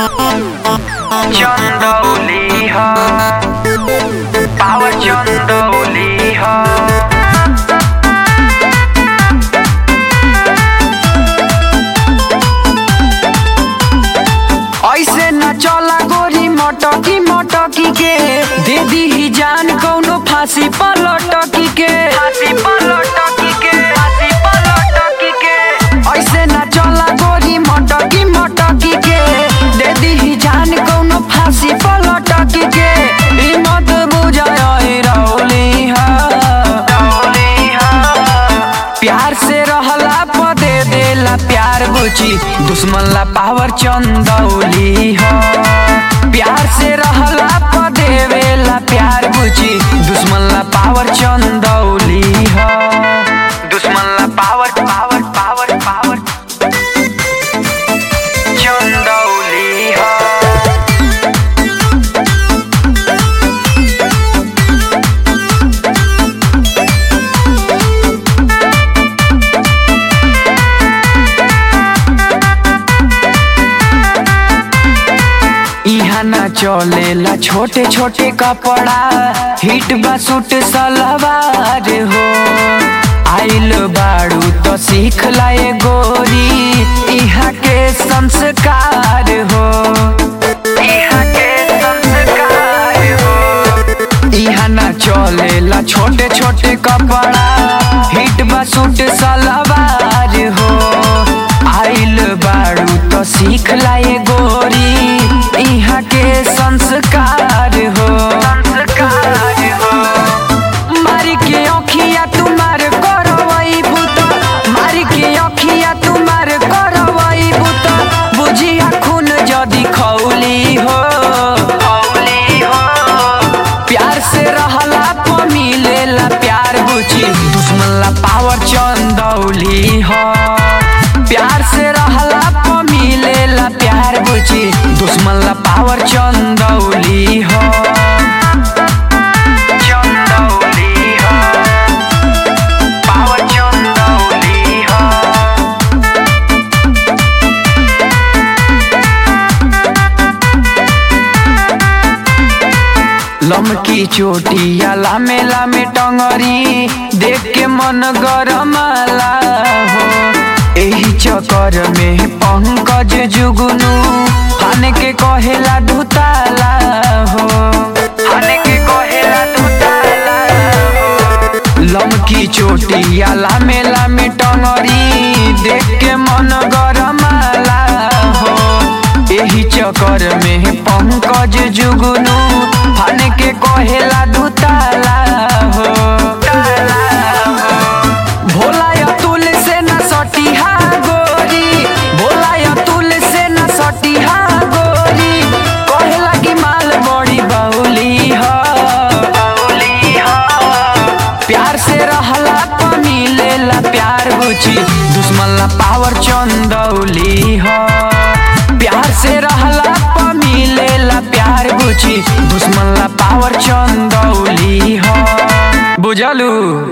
चंदौली ह पावर चंदौली ह ऐसे न चला गोरी मटकी मटकी के दे दी ही जान कौनो फांसी पर लटकी के फांसी पर लटकी के फांसी पर लटकी के ऐसे न चला गोरी मटकी मटकी के दे दी ही जान कौनो फांसी पर लटकी के ई मत बुझाय रौली हा रौली हा प्यार से रहला प दे देला प्यार बुची दुश्मन ला पावर चंदौली हो प्यार से रहला प देवेला प्यार बुची दुश्मन ला पावर चंदौली हो दुश्मन ला power power power power Chandauli हो इहा ना चलेला छोटे छोटे कपड़ा हिट बा सूट सलवार हो आइल बाड़ू तो सीख लाए गोरी इहा के संस्कार हो इहा के संस्कार हो इहा ना चलेला छोटे छोटे कपड़ा हिट बा सूट सलवार हो आइल बाड़ू तो सीख लाए गोरी इहा के संस्कार हो संस्कार हो मारी के अखिया तुम्हार करवई भूत मारी के अखिया तुम्हार करवई भूत बुझिया खून जदी खौली हो खौली हो प्यार से रहला प मिलेला प्यार बुची दुश्मन ला पावर चंदौली हो प्यार से रहला प मिलेला प्यार बुची दुश्मन ला पावर चंदौली हो चंदौली हो पावर चंदौली हो लमकी चोटिया लामे लामे टंगरी देख के मन गरमाला हो एही चक्कर में पंकज जुगनू हन के कहेला धुताला हो हन के कहेला धुताला हो लमकी चोटिया लामे लामे टंगरी देख के मन गरमाला हो एही चक्कर में पंकज जुगनू हन के कहेला धुताला हो भोला अतुल से न सटिहा गोरी भोला अतुल से न सटिहा गोरी कहेला कि माल बड़ी बौली हो बौली हो प्यार से रहला प मिलेला प्यार बुची दुश्मन ला पावर चंदौली हो प्यार से रहला प मिलेला प्यार बुची दुश्मन ला पावर चंदौली हो बुझलू